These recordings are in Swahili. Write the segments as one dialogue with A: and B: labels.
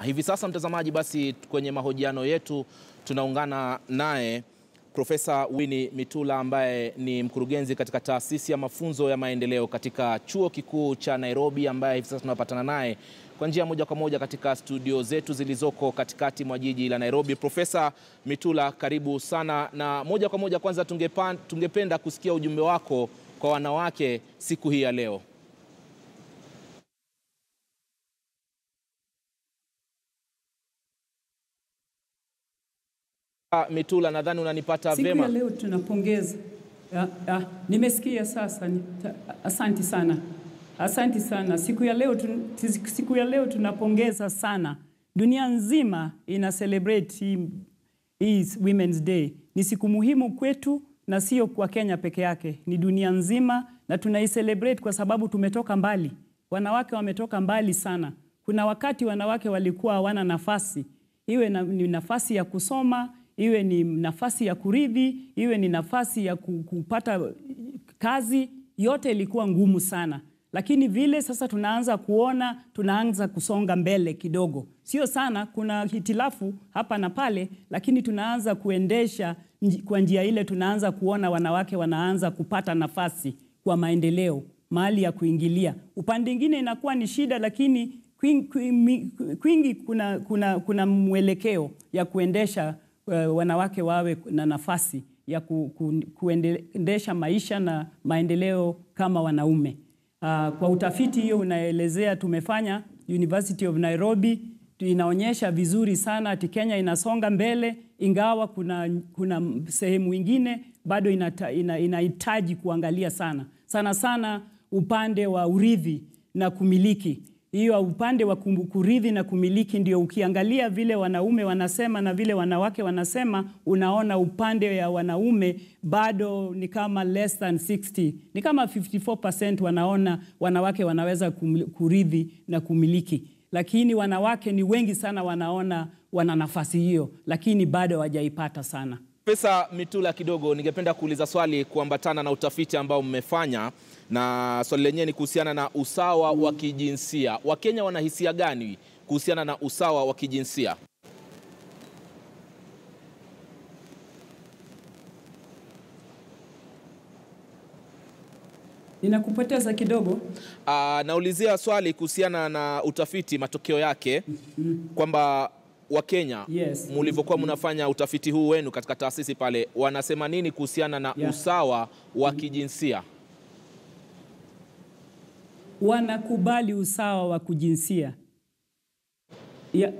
A: Hivi sasa mtazamaji, basi kwenye mahojiano yetu tunaungana naye Profesa Winnie Mitula ambaye ni mkurugenzi katika taasisi ya mafunzo ya maendeleo katika chuo kikuu cha Nairobi, ambaye hivi sasa tunapatana naye kwa njia moja kwa moja katika studio zetu zilizoko katikati mwa jiji la Nairobi. Profesa Mitula, karibu sana, na moja kwa moja, kwanza tungepan, tungependa kusikia ujumbe wako kwa wanawake siku hii ya leo. Mitula, nadhani unanipata
B: Siku
A: vyema.
B: ya leo tunapongeza. Ah, ah, nimesikia sasa. ni- ta- Asanti sana, asanti sana. Siku ya leo tun, siku ya leo tunapongeza sana. Dunia nzima ina celebrate hii, hii Women's Day. Ni siku muhimu kwetu na sio kwa Kenya peke yake, ni dunia nzima, na tunaicelebrate kwa sababu tumetoka mbali. Wanawake wametoka mbali sana. Kuna wakati wanawake walikuwa hawana nafasi, iwe na, ni nafasi ya kusoma iwe ni nafasi ya kurithi, iwe ni nafasi ya ku- kupata kazi, yote ilikuwa ngumu sana. Lakini vile sasa tunaanza kuona, tunaanza kusonga mbele kidogo, sio sana, kuna hitilafu hapa na pale, lakini tunaanza kuendesha nji- kwa njia ile, tunaanza kuona wanawake wanaanza kupata nafasi kwa maendeleo, mahali ya kuingilia. Upande mwingine inakuwa ni shida, lakini kwing- kwing- kwingi kuna, kuna, kuna mwelekeo ya kuendesha uh, wanawake wawe na nafasi ya ku, ku, kuendesha maisha na maendeleo kama wanaume. Uh, kwa utafiti hiyo unaelezea tumefanya University of Nairobi tu- inaonyesha vizuri sana ati Kenya inasonga mbele, ingawa kuna, kuna sehemu ingine bado inata, ina, inahitaji kuangalia sana sana sana upande wa urithi na kumiliki hiyo upande wa kum- kurithi na kumiliki ndio ukiangalia vile wanaume wanasema na vile wanawake wanasema, unaona upande ya wanaume bado ni kama less than 60, ni kama 54% wanaona wanawake wanaweza kum- kurithi na kumiliki, lakini wanawake ni wengi sana wanaona wana nafasi hiyo, lakini bado hawajaipata sana.
A: Profesa Mitula, kidogo ningependa kuuliza swali kuambatana na utafiti ambao mmefanya, na swali lenyewe ni kuhusiana na usawa wa kijinsia. Wakenya wana hisia gani kuhusiana na usawa wa kijinsia?
B: Ninakupoteza kidogo.
A: Ah, naulizia swali kuhusiana na utafiti, matokeo yake kwamba Wakenya
B: Yes.
A: mulivyokuwa mnafanya utafiti huu wenu katika taasisi pale, wanasema nini kuhusiana na
B: Yeah.
A: usawa wa kijinsia?
B: wanakubali usawa wa kujinsia ya,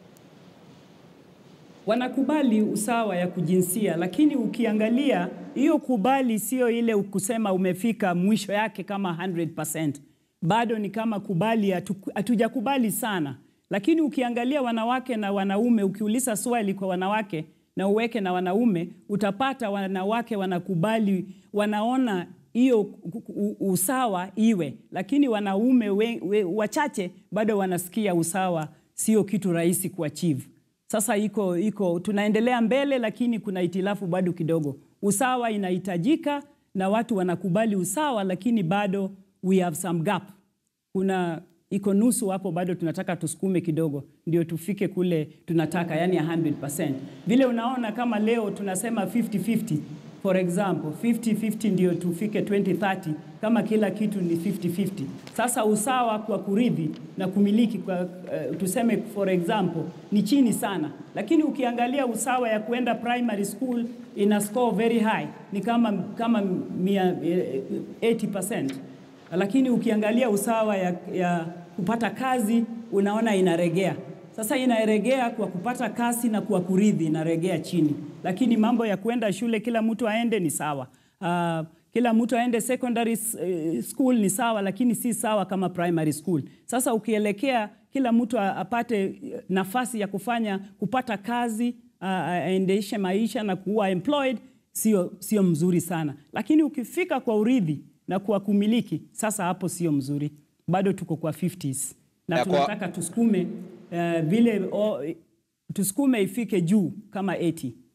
B: wanakubali usawa ya kujinsia, lakini ukiangalia hiyo kubali sio ile kusema umefika mwisho yake kama 100%. Bado ni kama kubali, hatu- hatujakubali sana, lakini ukiangalia wanawake na wanaume, ukiuliza swali kwa wanawake na uweke na wanaume, utapata wanawake wanakubali, wanaona hiyo ku- ku- usawa iwe, lakini wanaume we, we, wachache bado wanasikia usawa sio kitu rahisi kuachieve. Sasa iko iko tunaendelea mbele, lakini kuna itilafu bado kidogo. Usawa inahitajika na watu wanakubali usawa, lakini bado we have some gap. Kuna iko nusu hapo, bado tunataka tusukume kidogo ndio tufike kule tunataka, yani 100%. Vile unaona kama leo tunasema 50-50 for example 50-50 ndio tufike 2030 kama kila kitu ni 50-50. Sasa usawa kwa kurithi na kumiliki kwa uh, tuseme for example ni chini sana, lakini ukiangalia usawa ya kuenda primary school ina score very high ni kama kama mia, eh, 80%, lakini ukiangalia usawa ya, ya kupata kazi unaona inaregea. Sasa inaregea kwa kupata kazi na kwa kurithi inaregea chini, lakini mambo ya kwenda shule kila mtu aende ni sawa. Uh, kila mtu aende secondary eh, school ni sawa, lakini si sawa kama primary school. Sasa ukielekea kila mtu a- apate eh, nafasi ya kufanya kupata kazi uh, aendeshe maisha na kuwa employed, sio sio mzuri sana, lakini ukifika kwa urithi na kwa kumiliki, sasa hapo sio mzuri, bado tuko kwa 50s na
A: Ya kwa-
B: tunataka tusukume uh, vile o, tusukume ifike juu kama 80.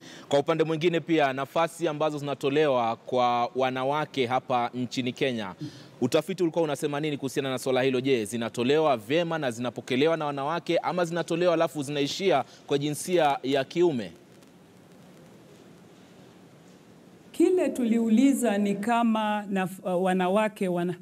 A: Kwa upande mwingine pia nafasi ambazo zinatolewa kwa wanawake hapa nchini Kenya, utafiti ulikuwa unasema nini kuhusiana na swala hilo? Je, zinatolewa vyema na zinapokelewa na wanawake ama zinatolewa alafu zinaishia kwa jinsia ya kiume?
B: Kile tuliuliza ni kama na, uh, wanawake wana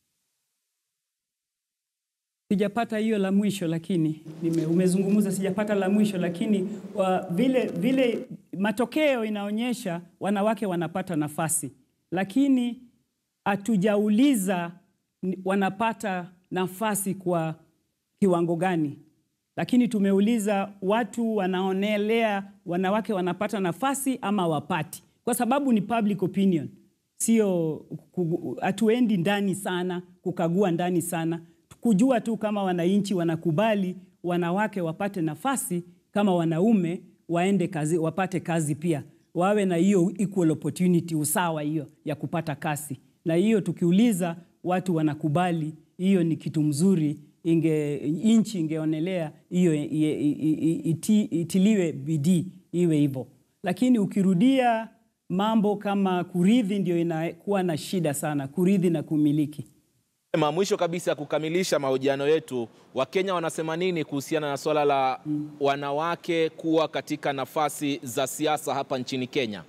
B: sijapata hiyo la mwisho lakini nime, umezungumza sijapata la mwisho lakini wa, vile, vile matokeo inaonyesha wanawake wanapata nafasi, lakini hatujauliza wanapata nafasi kwa kiwango gani, lakini tumeuliza watu wanaonelea wanawake wanapata nafasi ama wapati, kwa sababu ni public opinion, sio hatuendi ndani sana kukagua ndani sana kujua tu kama wananchi wanakubali wanawake wapate nafasi kama wanaume waende kazi, wapate kazi pia, wawe na hiyo equal opportunity, usawa hiyo ya kupata kazi. Na hiyo tukiuliza watu wanakubali, hiyo ni kitu mzuri, inge nchi ingeonelea hiyo iti, itiliwe bidii iwe hivyo, lakini ukirudia mambo kama kurithi, ndio inakuwa na shida sana, kurithi na kumiliki.
A: Mwisho kabisa ya kukamilisha mahojiano yetu, Wakenya wanasema nini kuhusiana na swala la wanawake kuwa katika nafasi za siasa hapa nchini Kenya?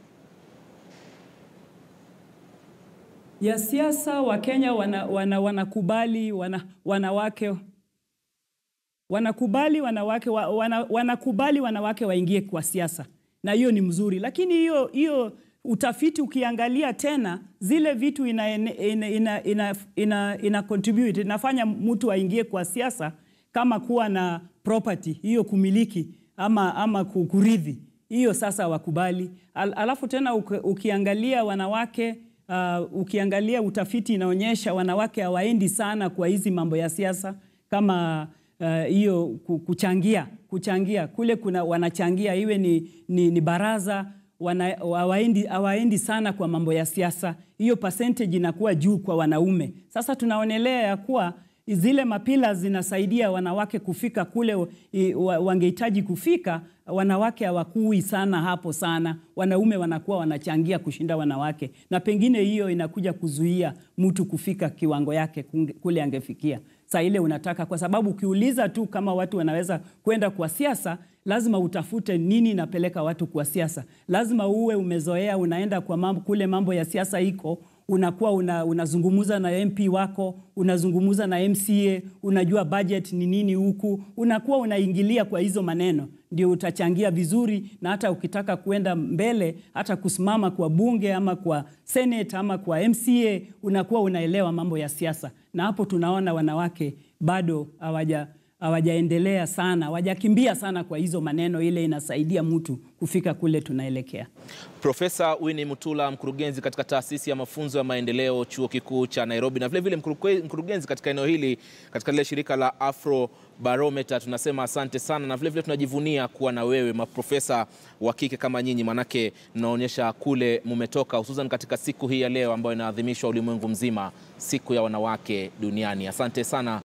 B: Ya siasa Wakenya wana, wana, wanakubali wana, wanawake wanakubali wanawake wana, wanakubali wanawake waingie kwa siasa, na hiyo ni mzuri, lakini hiyo hiyo utafiti ukiangalia tena zile vitu ina, ina, ina, ina, ina, ina contribute inafanya mtu aingie kwa siasa kama kuwa na property hiyo kumiliki ama, ama kurithi hiyo sasa wakubali. Al, alafu tena ukiangalia wanawake uh, ukiangalia utafiti inaonyesha wanawake hawaendi sana kwa hizi mambo ya siasa kama hiyo uh, kuchangia kuchangia kule kuna wanachangia iwe ni, ni, ni baraza hawaendi hawaendi sana kwa mambo ya siasa. Hiyo percentage inakuwa juu kwa wanaume. Sasa tunaonelea ya kuwa zile mapila zinasaidia wanawake kufika kule wangehitaji kufika. Wanawake hawakui sana hapo sana, wanaume wanakuwa wanachangia kushinda wanawake, na pengine hiyo inakuja kuzuia mtu kufika kiwango yake kule angefikia saa ile unataka, kwa sababu ukiuliza tu kama watu wanaweza kwenda kwa siasa lazima utafute nini inapeleka watu kwa siasa. Lazima uwe umezoea, unaenda kwa mambo, kule mambo ya siasa iko, unakuwa una, unazungumza na MP wako, unazungumza na MCA, unajua budget ni nini huku, unakuwa unaingilia kwa hizo maneno, ndio utachangia vizuri, na hata ukitaka kuenda mbele, hata kusimama kwa bunge ama kwa senate ama kwa MCA, unakuwa unaelewa mambo ya siasa, na hapo tunaona wanawake bado hawaja hawajaendelea sana, hawajakimbia sana kwa hizo maneno, ile inasaidia mtu kufika kule tunaelekea.
A: Profesa Winnie Mutula, mkurugenzi katika taasisi ya mafunzo ya maendeleo chuo kikuu cha Nairobi, na vilevile vile mkurugenzi katika eneo hili katika lile shirika la Afro Barometer, tunasema asante sana, na vilevile vile tunajivunia kuwa na wewe maprofesa wa kike kama nyinyi, manake mnaonyesha kule mumetoka, hususan katika siku hii ya leo ambayo inaadhimishwa ulimwengu mzima, siku ya wanawake duniani. Asante sana